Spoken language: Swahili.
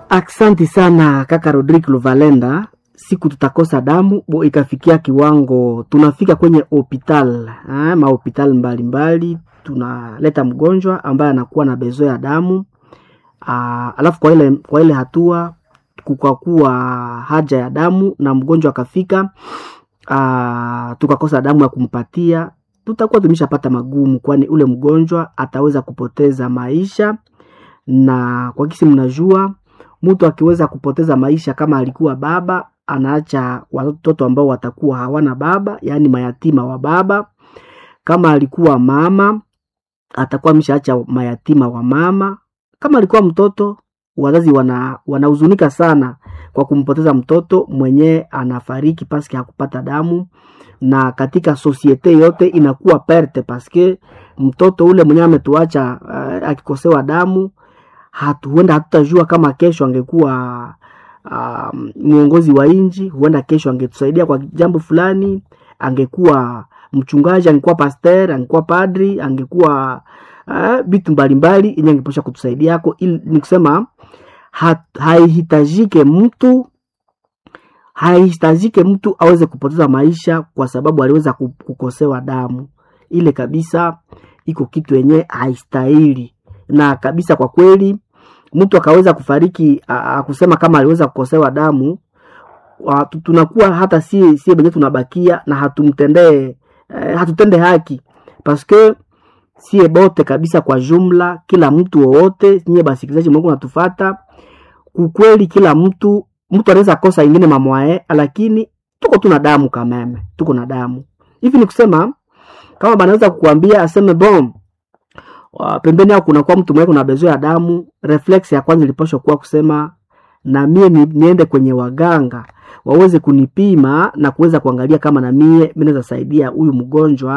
Aksanti sana kaka Rodrick Luvalenda. Siku tutakosa damu bo ikafikia kiwango tunafika kwenye hospital eh, mahospital mbalimbali, tunaleta mgonjwa ambaye anakuwa na bezo ya damu aa, alafu kwa ile, kwa ile hatua kukakuwa haja ya damu na mgonjwa akafika aa, tukakosa damu ya kumpatia, tutakuwa tumeshapata magumu, kwani ule mgonjwa ataweza kupoteza maisha, na kwa kisi mnajua mtu akiweza kupoteza maisha kama alikuwa baba anaacha watoto ambao watakuwa hawana baba, yaani mayatima wa baba. Kama alikuwa mama atakuwa ameshaacha mayatima wa mama. Kama alikuwa mtoto, wazazi wana wanahuzunika sana kwa kumpoteza mtoto mwenye anafariki paske hakupata damu, na katika sosiete yote inakuwa perte paske mtoto ule mwenye ametuacha uh, akikosewa damu hatu, huenda hatutajua kama kesho angekuwa uh, mwongozi wa nchi, huenda kesho angetusaidia kwa jambo fulani, angekuwa mchungaji, angekuwa pasteur, angekuwa padri, angekuwa vitu uh, mbalimbali yenye angeposha kutusaidia yako. Ili ni kusema haihitajike mtu haihitajike mtu aweze kupoteza maisha kwa sababu aliweza kukosewa damu. Ile kabisa iko kitu yenye haistahili na kabisa kwa kweli mtu akaweza kufariki akusema kama aliweza kukosewa damu, tunakuwa hata si si benye tunabakia na hatumtendee eh, hatutende haki paske sie bote kabisa kwa jumla, kila mtu wowote nyie basikilizaji mwangu natufata kukweli, kila mtu mtu anaweza kosa ingine mamwae, lakini tuko tuna damu kameme, tuko na damu hivi. Ni kusema kama banaweza kukuambia aseme bom pembeni yao kunakuwa mtu mwenye kuna bezo ya damu, reflex ya kwanza ilipaswa kuwa kusema na mie ni, niende kwenye waganga waweze kunipima na kuweza kuangalia kama na mie mimi naweza saidia huyu mgonjwa